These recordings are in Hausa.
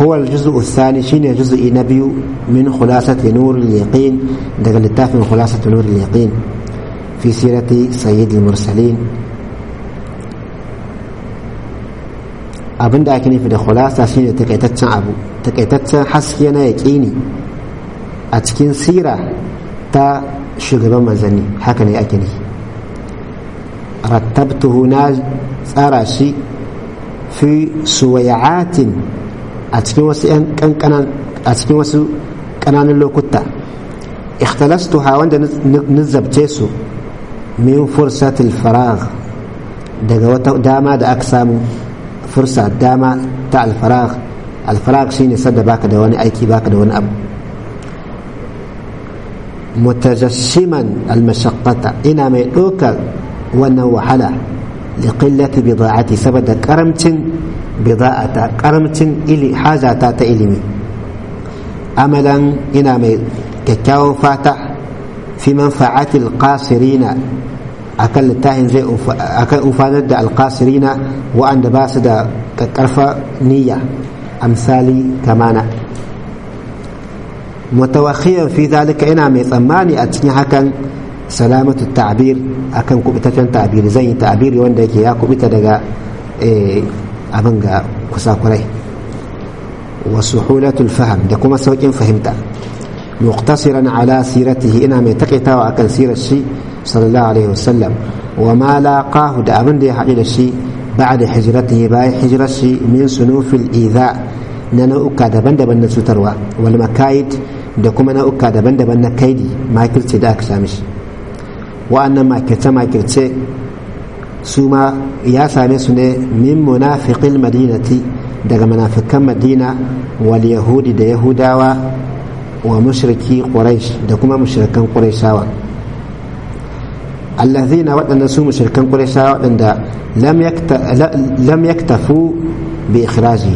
هو الجزء الثاني شين جزء نبي من خلاصة نور اليقين دقل التافه خلاصة نور اليقين في سيرة سيد المرسلين abin da ake nufi da khulasa shine takaitaccen abu takaitaccen haske na yaƙini a cikin sira ta shugaban manzanni haka ne ake nufi rattabtuhu na tsara shi fi suwayatin a cikin wasu yan kankanan a cikin wasu kananan lokuta ikhtalastuha wanda nizabce su min fursatil faragh daga wata dama da aka samu fursa dama ta alfaragh alfaragh shine sadda baka da wani aiki baka da wani abu mutajassiman almashaqqata ina mai ɗaukar wannan wahala liqillati bida'ati saboda karamcin bida'ata karamcin ili hajata ta ilimi amalan ina mai kyakkyawan fata fi manfa'ati alqasirina akan littafin zai akan ufanar da alqasirina wa'anda ba su da karfa niyya amsali kamana mutawakhiyan fi zalika ina mai tsammani a cikin hakan salamatu ta'bir akan kubitaccen ta'biri zan yi ta'biri wanda yake ya kubita daga abin ga kusakurai wa suhulatul faham da kuma saukin fahimta muqtasiran ala siratihi ina mai takaitawa akan sirar shi sallallahu alaihi wasallam wa ma laqahu da abin da ya haɗu da shi ba'da hijratihi bayan hijirar shi min sunufil idha na nau'uka daban-daban na cutarwa wal makayid da kuma nau'uka daban-daban na kaidi makirce da aka sami shi wa'annan makirce-makirce su ma ya same su ne min munafiqil madinati daga munafikan madina wal yahudi da yahudawa wa mushriki quraish da kuma mushrikan qurayshawa allazina waɗanda su mushrikan qurayshawa waɗanda lam yaktafu bi ikhraji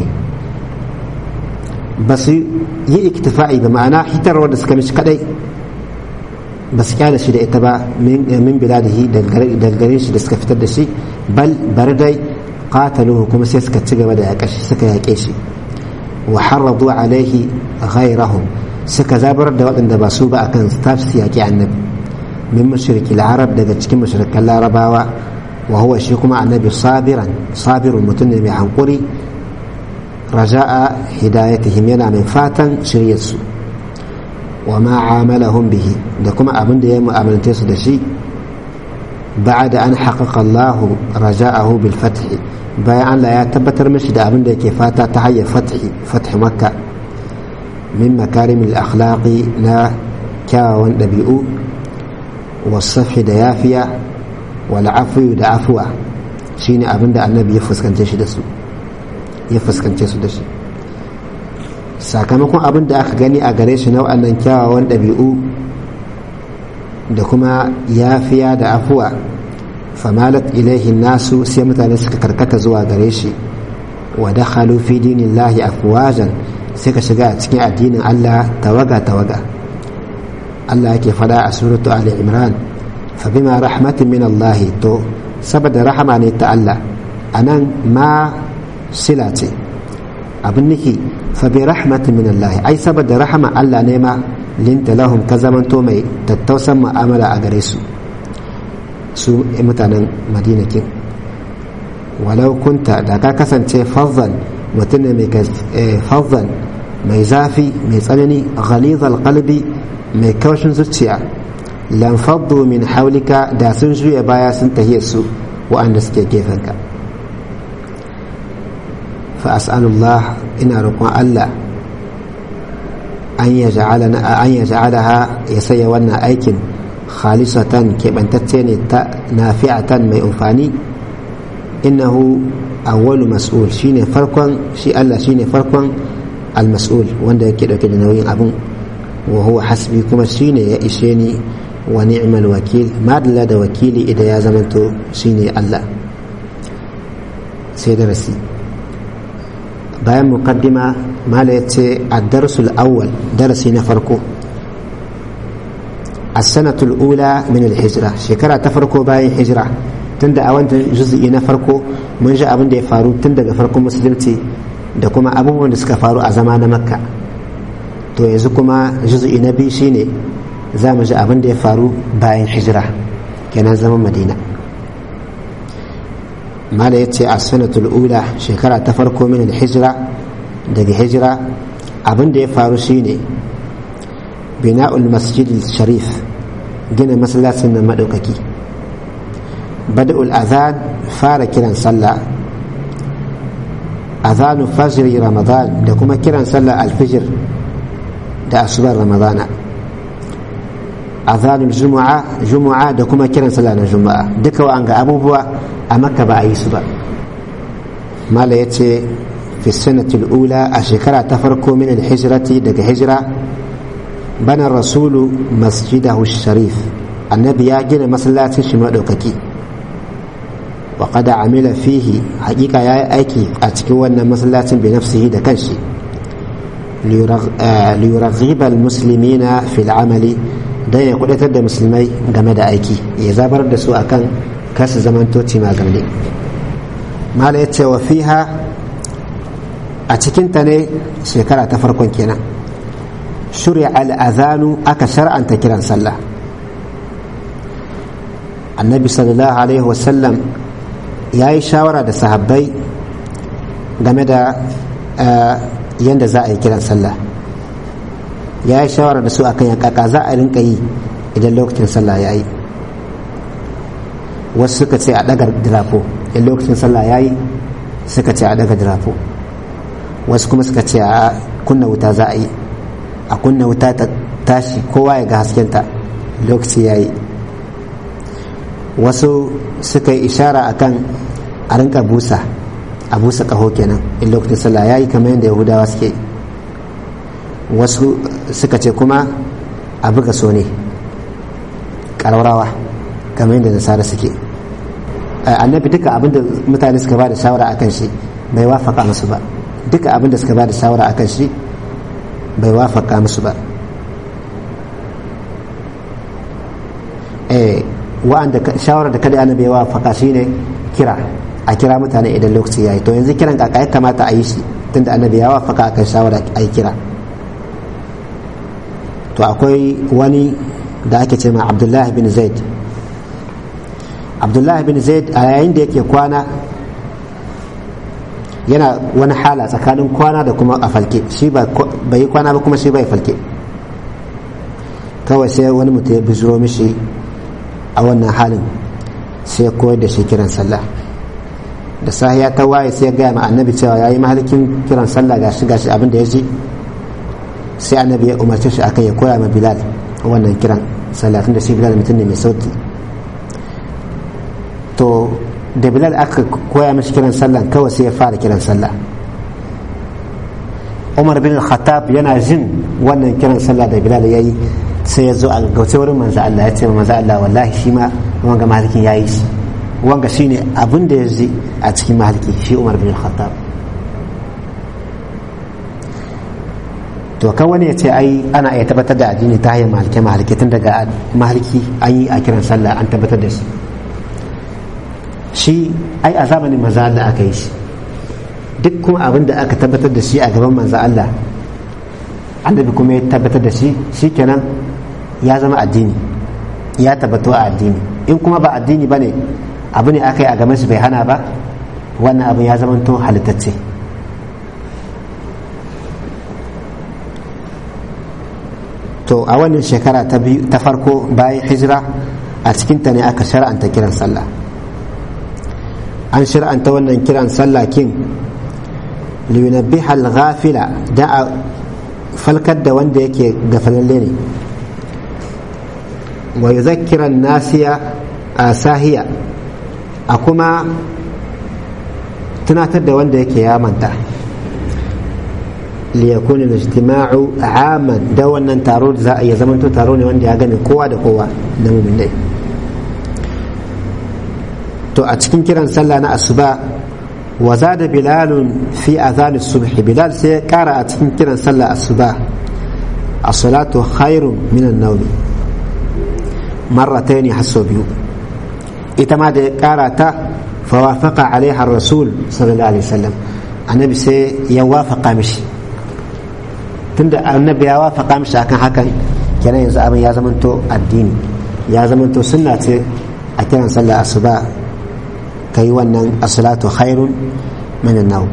ba su yi iktifa'i ba ma'ana hitarwar da suka mishi kadai ba su kyale shi da ita ba min biladihi daga gare shi da suka fitar da shi bal bar dai qataluhu kuma sai suka ci gaba da yaƙa shi suka yaƙe shi wa harradu alaihi ghairahum suka zabar da waɗanda ba su ba akan staff su yaƙi annabi min mushriki arab daga cikin mushrikan larabawa wa huwa shi kuma annabi sabiran sabirun mutum ne mai hankuri raja'a hidayatihim yana mai fatan shiryarsu wa ma amalahum bihi da kuma abin da ya mu'amalance su da shi بعد أن حقق الله رجاءه بالفتح bayan Allah ya tabbatar mishi da abin da yake fata ta hanyar fathi makka min makarimil akhlaqi na kyawawan ɗabi'u wasafi da yafiya wal afiyu da afuwa shine abin da annabi ya fuskance shi da su ya fuskance su da shi sakamakon abin da aka gani a gare shi na waɗannan kyawawan ɗabi'u da kuma yafiya da afuwa famalat ilaihi nasu sai mutane suka karkata zuwa gare shi wa dakhalu fi dinillahi afwajan sai ka shiga a cikin addinin Allah tawaga tawaga Allah yake fada a suratu Ali Imran fa bima rahmatin min Allah to saboda rahama ne ta Allah anan ma sila ce abin niki fa bi rahmatin min Allah ai saboda rahama Allah ne ma linta lahum ka zamanto mai tattausan mu'amala a gare su su mutanen madina kin walau kunta da ka kasance fazzan mutum ne mai fazzan mai zafi mai tsanani ghalizal qalbi mai kaushin zuciya lan faddu min haulika da sun juya baya sun tahiyar su wa'anda suke gefenka fa as'alullah ina roƙon Allah an yaj'alaha ya saya wannan aikin khalisatan keɓantacce ne ta nafi'atan mai amfani innahu awwalu mas'ul shine farkon shi Allah shine farkon al-mas'ul wanda yake dauke da nauyin abin wa huwa hasbi kuma shine ya ishe ni wa ni'mal wakil madalla da wakili idan ya zamanto shine Allah sai darasi bayan muqaddima mala yace ad-darsul awwal darasi na farko السنة الأولى من الهجرة شكرا تفرقوا باين هجرة تند أوان جزء نفرقوا من جاء أبن دي فارو تند فرقوا مسلمتي da kuma abubuwan da suka faru a zama na makka to yanzu kuma juzu'i na biyu shine za mu ji abin da ya faru bayan hijira kenan zaman madina mala ya ce a sanatul ula shekara ta farko min hijira daga hijira abin da ya faru shine bina'ul masjid sharif gina masallacin nan maɗaukaki bada'ul azan fara kiran sallah azanu fajri ramadan da kuma kiran sallah alfijir da asubar ramadana azanul juma'a juma'a da kuma kiran sallah na juma'a duka wa ga abubuwa a makka ba a yi su ba mala ya ce fi sanatul ula a shekara ta farko min hijrati daga hijira bana rasulu masjidahu sharif annabi ya gina masallacin shi maɗaukaki wa qada amila fihi haƙiƙa ya yi aiki a cikin wannan masallacin bi nafsihi da kanshi liyuraghiba almuslimina fil amali dan ya kudatar da musulmai game da aiki ya zabar da su akan kasu zamantoci magamne mala ya ce wa fiha a cikinta ne shekara ta farkon kenan shuri'a al'azanu aka shar'anta kiran sallah annabi sallallahu alaihi wasallam ya yi shawara da sahabbai game da yadda za a yi kiran sallah ya yi shawara da su akan yakaka za a rinka yi idan lokacin sallah ya yi wasu suka ce a daga dirafo in lokacin sallah ya yi suka ce a daga dirafo wasu kuma suka ce a kunna wuta za a yi a kunna wuta ta tashi kowa ya ga haskenta lokaci ya yi wasu suka yi ishara akan a rinka busa a busa kaho kenan in lokacin sallah ya yi kamar yadda yahudawa suke wasu suka ce kuma a buga so ne ƙararrawa kamar yadda nasara suke annabi duka abinda mutane suka ba da shawara akan shi bai wafaka musu ba duka abinda suka ba da shawara akan shi bai wafaka musu ba wa'anda shawarar da kada annabi ya wafaka shine kira a kira mutane idan lokaci yayi to yanzu kiran kaka ya kamata a yi shi tunda annabi ya wafaka akan shawara a yi kira to akwai wani da ake ce ma abdullahi bin zaid abdullahi bin zaid a yayin da yake kwana yana wani hala tsakanin kwana da kuma a falke shi bai yi kwana ba kuma shi bai falke kawai sai wani mutum ya bijiro mishi a wannan halin sai ya koyar da shi kiran sallah da sahiya ta waye sai ya gaya ma annabi cewa ya yi mahalikin kiran sallah gashi gashi abin da ya ji sai annabi ya umarce shi akan ya koya ma bilal wannan kiran sallah tun da shi bilal mutum ne mai sauti to da bilal aka koya mashi kiran sallah kawai sai ya fara kiran sallah umar bin khattab yana jin wannan kiran sallah da bilal ya yi sai ya zo a gauce wurin manzo Allah ya ce ma manzo Allah wallahi shi ma wanga malikin yayi shi wanga shine abin da ya ji a cikin maliki shi umar bin khattab to kan wani ya ce ai ana iya tabbatar da addini ta hanyar malike malike tun daga maliki an yi a kiran sallah an tabbatar da shi shi ai a zamanin manzo Allah aka yi shi duk kuma abin da aka tabbatar da shi a gaban manzo Allah annabi kuma ya tabbatar da shi shikenan ya zama addini ya tabbatu a addini in kuma ba addini bane abu ne aka yi a gaban shi bai hana ba wannan abu ya zama to halittacce to a wannan shekara ta farko bayan hijira a cikinta ne aka shar'anta kiran sallah an shar'anta wannan kiran sallah kin liyunabbiha al-ghafila da a falkar da wanda yake gafalalle ne wa yuzakkira nasiya a sahiya a kuma tunatar da wanda yake ya manta liyakun al-ijtima'u aman da wannan taro za a iya zamanto taro ne wanda ya gane kowa da kowa na muminai to a cikin kiran sallah na asuba wa zada bilalun fi azan subh bilal sai ya kara a cikin kiran sallah asuba as-salatu khairun min an-nawm marratayn hasso biyu ita ma da ya kara ta fawafaqa alaiha rasul sallallahu alaihi wasallam annabi sai ya wafaka mishi tunda annabi ya wafaka mishi akan hakan kenan yanzu abin ya zamanto addini ya zamanto sunna ce a kiran sallah asuba kai wannan as-salatu khairun min an-nawm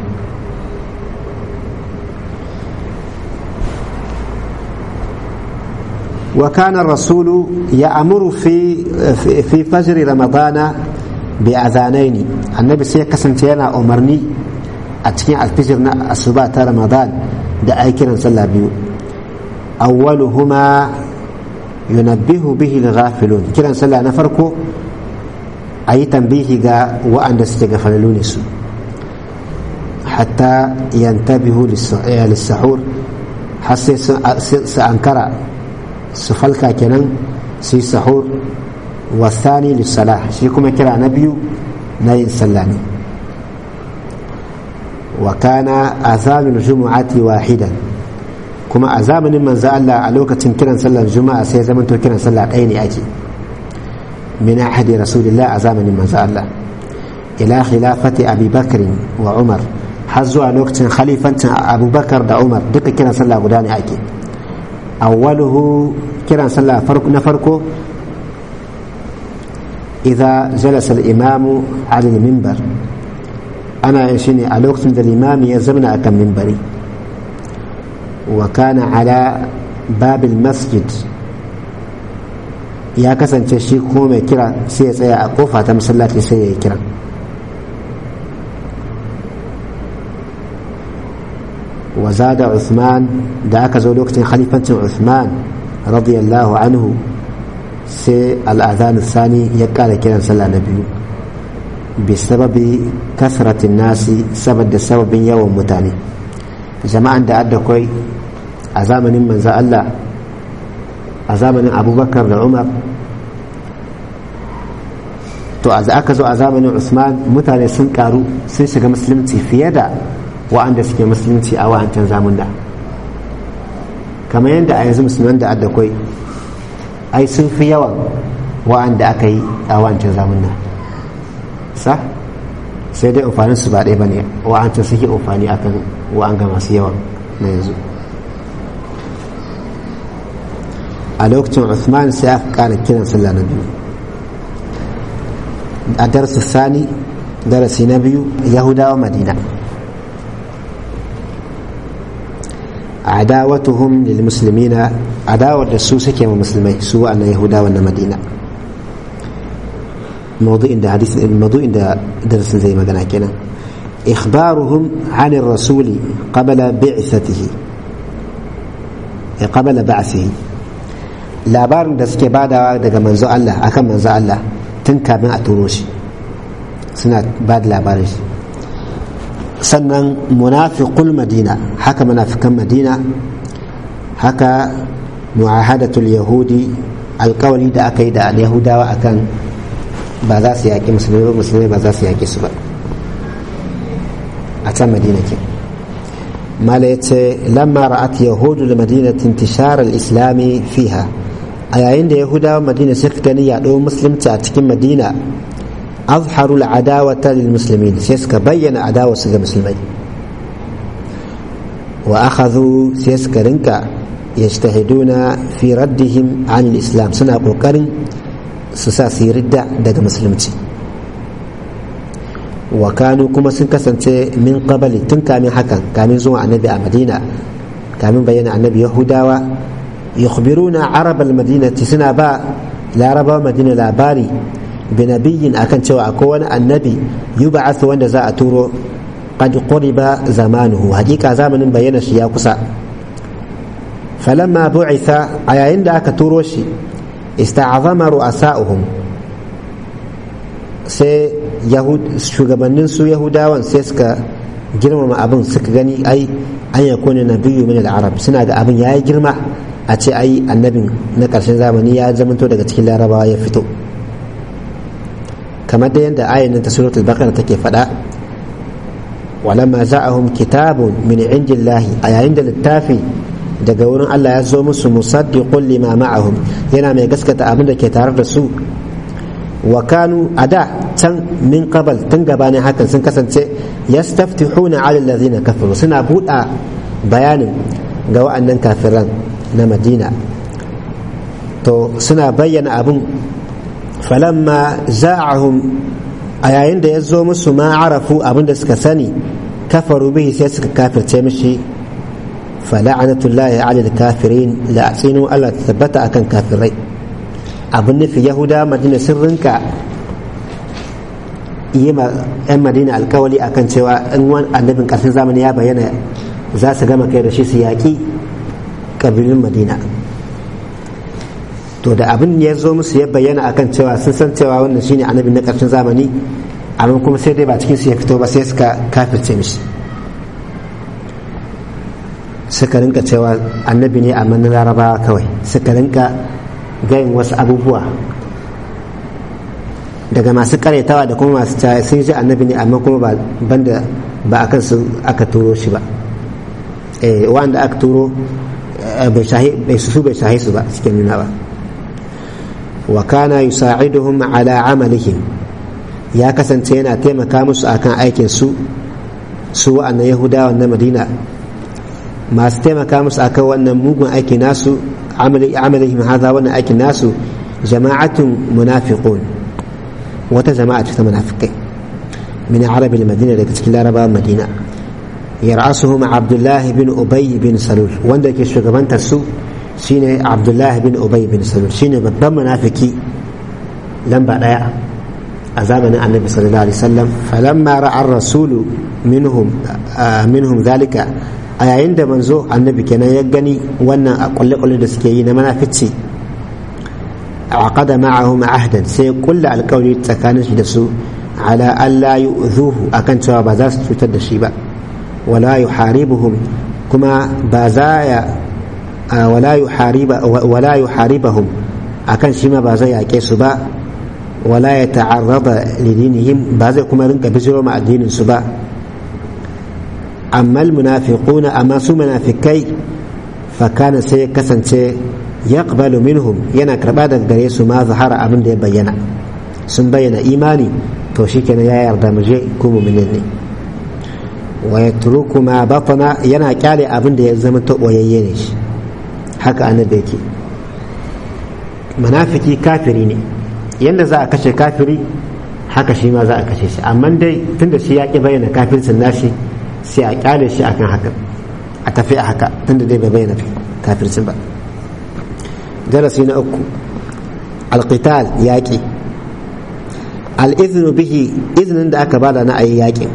وكان الرسول يأمر في في فجر رمضان بأذانين النبي سي كسنتينا أمرني أتكين الفجر الصباح رمضان da ai kiran sallah biyu awwaluhuma yunabbihu bihi al-ghafilun kiran sallah na farko ayi tambihi ga wa'anda suke gafalalu ne su hatta yantabihu lis-sahur har sai su ankara su falka kenan su yi sahur wasani lis-salah shi kuma kira na biyu na yin sallah ne وكان أذان الجمعة واحدا كما أزامن من زال على وقت كنا صلى الجمعة سي زمن كنا صلى أين أجي من أحد رسول الله أزامن من زال إلى خلافة أبي بكر وعمر حزوا على وقت خليفة أبو بكر دا عمر دك كنا صلى غداني أجي أوله كنا صلى فرق نفرقه إذا جلس الإمام على المنبر ana yin shi ne a lokacin da limami ya zamana a kan mimbari wa kana ala babil masjid ya kasance shi kuma mai kira sai ya tsaya a kofa ta masallaci sai ya yi kira wa zada Uthman da aka zo lokacin khalifancin Uthman radiyallahu anhu sai al'adhan sani ya kara kiran sallah na biyu بسبب كثرة الناس سبب سبب يوم متاني جماعة da adda kwai a zamanin manzo Allah a zamanin abubakar da umar to a aka zo a zamanin usman mutane sun karu sun shiga musulunci fiye da wa'anda suke musulunci a wa'ancan zamun da kamar yadda a yanzu musulman da adda kwai ai sun fi yawan wa'anda aka yi a wa'ancan zamun da sa sai dai amfanin su ba ɗaya ba ne wa'anta suke amfani akan wa'anga masu yawan na yanzu a lokacin Uthman sai aka ƙara kiran sallah na biyu a darsu sani darasi na biyu yahudawa madina adawatuhum lil muslimina adawar da su suke ma musulmai su wa'annan yahudawa na madina موضوع عند حديث الموضوع عند درس زي ما قلنا كنا إخبارهم عن الرسول قبل بعثته قبل بعثه labarin da suke badawa daga manzo Allah akan manzo Allah tun kafin a turo shi suna ba da labarin shi sannan munafiqul madina haka munafikan madina haka mu'ahadatul yahudi alkawari da aka yi da yahudawa akan ba za su yaƙi musulmi ba musulmi ba za su yaƙi su ba a can madina ke mala ya ce lamma ra'at yahudu da madina intishar al-islami fiha a yayin da yahudawa madina suka gani yaɗo musulunci a cikin madina azharu al-adawata lil muslimin sai suka bayyana adawa su ga musulmai wa akhadhu sai suka rinka yajtahiduna fi raddihim an al-islam suna kokarin su sa su yi ridda daga musulunci wa kanu kuma sun kasance min qabali tun kamin hakan kamin zuwa annabi a madina kamin bayyana annabi yahudawa yukhbiruna arab al-madinati suna ba larabawa madina labari binabiyin akan cewa akwai wani annabi yub'athu wanda za a turo qad quriba zamanuhu hakika zamanin bayyana shi ya kusa falamma bu'itha a yayin da aka turo shi ista'azama ru'asa'uhum sai shugabannin su yahudawan sai suka girmama abin suka gani ai an ya kone na biyu min arab suna ga abin ya yi girma a ce ai annabin na ƙarshen zamani ya zamanto daga cikin larabawa ya fito kamar da yadda ayin ta suratul baqara take faɗa walamma za'ahum kitabun min indillahi a yayin da littafi daga wurin Allah ya zo musu musaddiqun lima ma'ahum yana mai gaskata abin da ke tare da su wa kanu a da can min qabal tun gabanin hakan sun kasance yastaftihuna ala allazina kafaru suna buɗa bayanin ga wa'annan kafiran na madina to suna bayyana abin falamma za'ahum a yayin da ya zo musu ma arafu abin da suka sani kafaru bihi sai suka kafirce mishi fala'anatullahi ala kafirin la'asinu Allah ta tabbata akan kafirai abin nufi yahuda madina sun rinka yi ma 'yan madina alkawali akan cewa in wani annabin ƙarshen zamani ya bayyana za su gama kai da shi su yaƙi ƙabilun madina to da abin ya zo musu ya bayyana akan cewa sun san cewa wannan shine annabin na ƙarshen zamani amma kuma sai dai ba cikin su ya fito ba sai suka kafirce mishi suka rinka cewa annabi ne amma na larabawa kawai suka rinka gayin wasu abubuwa daga masu karyatawa da kuma masu caya sun ji annabi ne amma kuma banda ba a kansu aka turo shi ba wanda aka turo bai su bai shahi su ba suke nuna ba wa kana yusa'iduhum ala amalihim ya kasance yana taimaka musu akan aikin su su wa'annan yahudawa na madina masu taimaka musu akan wannan mugun aiki nasu amalihim hadha wannan aikin nasu jama'atun munafiqun wata jama'a ta munafikai min arabil madina daga cikin larabawan madina yar'asuhum abdullahi bin ubay bin salul wanda ke shugabantar su shine abdullahi bin ubay bin salul shine babban munafiki lamba daya a zamanin annabi sallallahu alaihi wasallam falamma ra'a ar-rasulu minhum minhum zalika a yayin da manzo annabi kenan ya gani wannan a kulle-kulle da suke yi na manafici عقد معهم عهدا سيقول القول تكانش دسو على ألا يؤذوه أكن سوى بازاس تتد الشيبا ولا يحاربهم كما بازايا ولا يحارب ولا يحاربهم أكن شما بازايا كيسبا ولا يتعرض لدينهم بازا كما رنك بزرو مع الدين سبا أما المنافقون أما سو منافقي فكان سيكسن سي yaqbalu minhum yana karba daga gare su ma zahara abin da ya bayyana sun bayyana imani to shikenan ya yarda mu je ku mu'minin ne wa yatruku ma batana yana kyale abin da ya zama ta boyayye ne shi haka annabi yake munafiki kafiri ne yanda za a kashe kafiri haka shi ma za a kashe shi amma dai tunda shi ya ki bayyana kafircin nashi sai a kyale shi akan haka a tafi a haka tunda dai bai bayyana kafircin ba darasi na uku alqital yaƙi al'izinu bihi izinin da aka bada na ayi yaƙin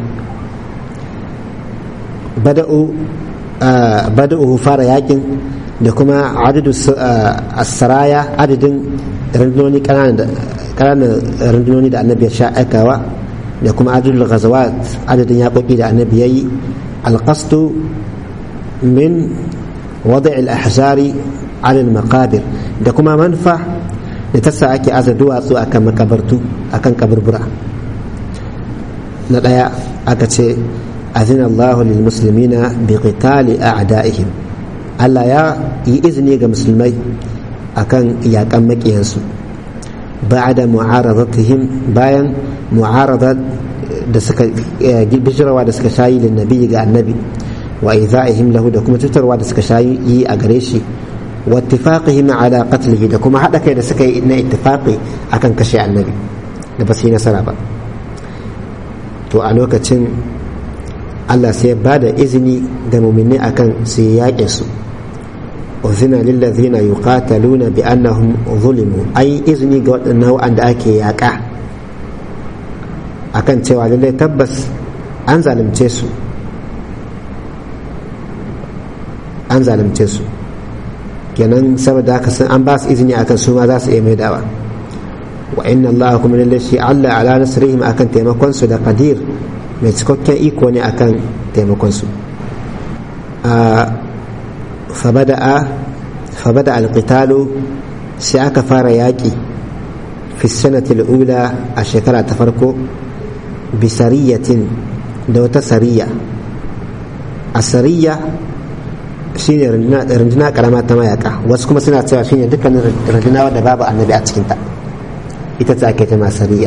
bada'u fara yaƙin da kuma adadu saraya adadin rundunoni ƙananan rundunoni da annabi ya sha aikawa da kuma adadul ghazawat adadin yaƙoƙi da annabi ya yi alƙastu min wada al-ahzari على المقابر da kuma manfa da ta sa ake aza duwatsu akan makabartu akan kaburbura na ɗaya aka ce azina Allah lil muslimina bi qitali a'da'ihim Allah ya yi izini ga musulmai akan yakan makiyansu ba'da mu'aradatihim bayan mu'aradat da suka bijirawa da suka shayi lin nabi ga annabi wa idha'ihim lahu da kuma tutarwa da suka shayi a gare shi واتفاقهم على قتله da kuma haɗa kai da suka yi na ittifaqi akan kashe annabi da ba su yi nasara ba to a lokacin Allah sai ba da izini ga muminai akan su yi yaƙe su uzina lillazina yuqataluna bi annahum zulimu ai izini ga waɗannan wanda ake yaƙa akan cewa lallai tabbas an zalunce su an zalunce su kenan saboda haka sun an ba su izini akan su ma za su iya maidawa wa inna Allah kuma lalle shi Allah ala nasrihim akan taimakon su da qadir mai cikakken iko ne akan taimakon su fabada'a fabada alqitalu sai aka fara yaƙi fi sanati ula a shekara ta farko bisariyatin da wata sariya a sariya shine runduna karama ta mayaka wasu kuma suna cewa shine dukkanin runduna wadda babu annabi a cikinta ita ce ake ta sariya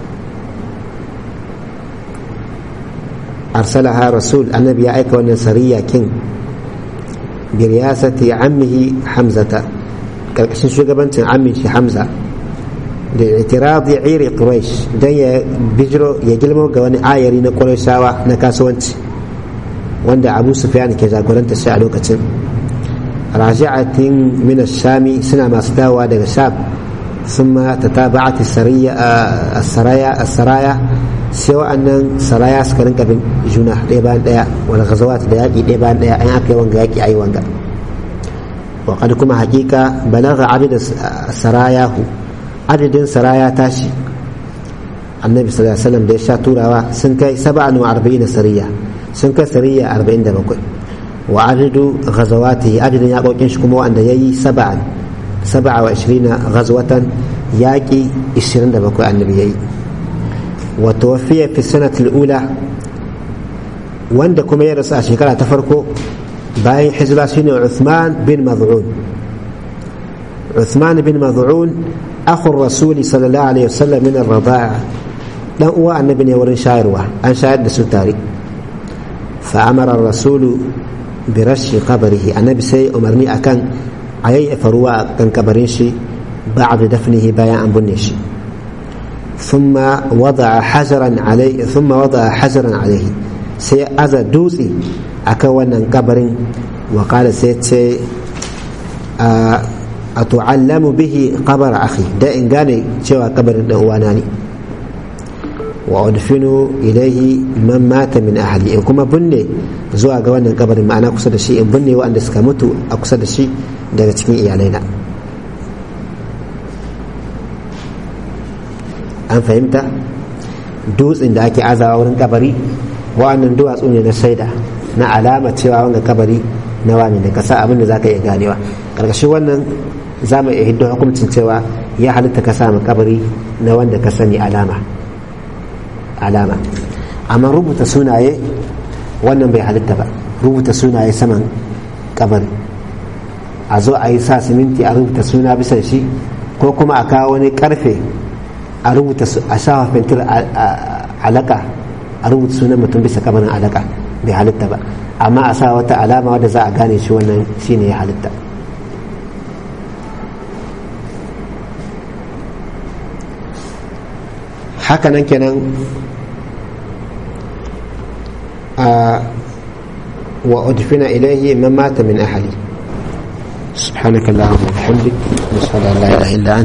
arsalaha rasul annabi ya aika wannan sariya kin biriyasati ammihi hamzata karkashin shugabancin ammin shi hamza da itiradi iri quraish dan ya bijiro ya gilmo ga wani ayari na qurayshawa na kasuwanci wanda abu sufyan ke jagoranta shi a lokacin raji'atin min shami suna masu dawowa daga sham ثم تتابعت السرية السرايا السرايا سواء أن سرايا سكرن كبن جناح ديبان ديا ولا غزوات دياكي ديبان ديا أي أكي وانغا يكي أي وانغا وقد كما حقيقة بلغ عدد السرايا عدد سرايا تاشي النبي صلى الله عليه وسلم ديشا تورا سنكي سبعة وأربعين سرية سنكي سرية أربعين دبكوي وعدد غزواته عدد يقول كنشكم وأن يي سبعا سبعة وعشرين غزوة ياكي إشرين دبكو النبي وتوفي في السنة الأولى wanda kuma ya rasu a shekara ta farko bayan hijira shine Uthman bin Maz'un Uthman bin Maz'un akhur rasuli sallallahu alaihi wasallam min ar-rida'a dan uwa annabi ne wurin shayarwa an shayar da su tare fa amara ar-rasulu bi rashi qabrihi annabi sai umarni akan a yayyafa ruwa a kan kabarin shi ba'da dafnihi bayan an binne shi ثم وضع حجرا عليه ثم وضع حجرا عليه sai aza dutse a kan wannan kabarin wakala sai ce a tu'allamu bihi kabar akhi da in gane cewa kabarin dan uwana ne wa udfinu ilaihi man mata min ahli in kuma binne zuwa ga wannan kabarin ma'ana kusa da shi in binne waɗanda suka mutu a kusa da shi daga cikin iyalaina an fahimta dutsen da ake azawa wurin kabari wa'annan duwatsu ne na shaida na alama cewa wanga kabari na wani ne kasa abin da za ka iya ganewa ƙarƙashin wannan za mu iya hiddo hukuncin cewa ya halitta ka samu kabari na wanda ka sani alama alama amma rubuta sunaye wannan bai halitta ba rubuta sunaye saman kabari a zo a yi sa siminti a rubuta suna bisan shi ko kuma a kawo wani karfe a rubuta a shafa fentir alaka a rubuta sunan mutum bisa kabarin alaka bai halitta ba amma a sa wata alama wadda za a gane shi wannan shine ya halitta hakanan kenan wa udfina ilaihi man mata min ahli سبحانك اللهم وبحمدك نشهد ان لا اله الا انت